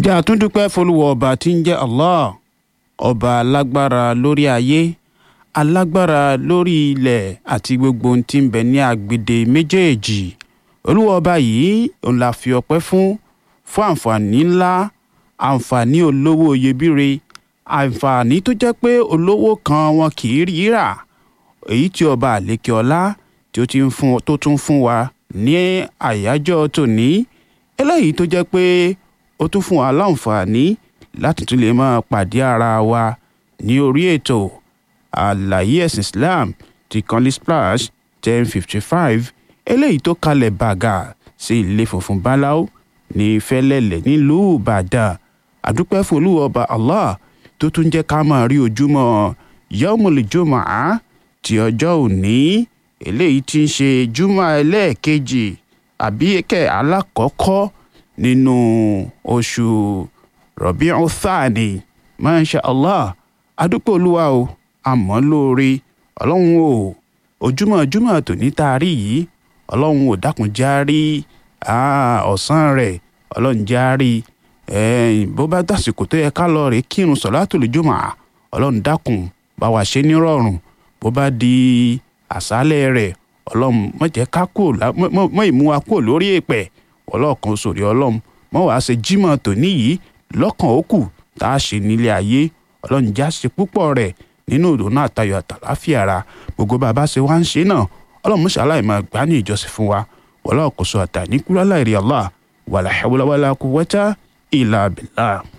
ǹjẹ́ àtúndúpẹ́ folúwọ ọba tí ń jẹ́ Allah ọba alágbára lórí ayé alágbára lórí ilẹ̀ àti gbogbo ohun tí ń bẹ ní agbede méjèèjì olúwa ọba yìí òun la fi ọpẹ́ fún fún àǹfààní ńlá àǹfààní olówó iyebíre àǹfààní tó jẹ́ pé olówó kan wọn kì í rí rà èyí tí ọba àlékè ọlá tí ó ti ń fún tó tún fún wa ní àyájọ́ tòní eléyìí tó jẹ́ pé ó tún fún wa láǹfààní láti tún lè máa pàdé ara wa ní orí ètò àlàyé ẹ̀sìn Islam ti kanley splash ten fifty five eléyìí tó kalẹ̀ bàgà sí ilé funfun báláú ní fẹ́lẹ́lẹ̀ nílùú Ìbàdàn àdúpẹ́ fún Olúwa ọba Allah tó tún jẹ́ ká máa rí ojúmọ́ yawmul jumu'ah ti ọjọ́ òní eléyìí tí ń ṣe júmọ́ ẹlẹ́ẹ̀kejì àbí kẹ́ alákọ̀ọ́kọ́ nínú oṣù Rabi'u Thani Masha Allah adúpẹ́ olúwa o àmọ́ lóore ọlọ́run o ojúmọ́ ojúmọ́ tòní tá a rí yìí ọlọ́run ò dákun já rí ọ̀sán rẹ̀ ọlọ́run já rí bó bá dàsìkò tó yẹ ká lọ rè kírun sọ̀látùl jumu'ah ọlọ́run dákun bá wa ṣe nírọ̀rùn bó bá di àṣálẹ̀ rẹ̀ ọlọ́run má jẹ́ ká kú mọ́ ìmú wa kú lórí èpẹ̀ ọlọ́ọ̀kan sòrí ọlọ́run mọ́ wàá ṣe jímọ̀ tòní yìí lọ́kàn ó kù tá a ṣe nílé ayé ọlọ́run já ṣe púpọ̀ rẹ̀ nínú ìdùnnú àtayọ̀ àtàláfíà ara gbogbo bàbá ṣe wá ń ṣe náà ọlọ́run mú ṣàlàyé máa gbá ní ìjọsìn fún wa wọlé ọ̀kọ̀ṣọ́ àtàníkúrálà ìrì Allah wàlà hawla wàlà quwwata illa billah.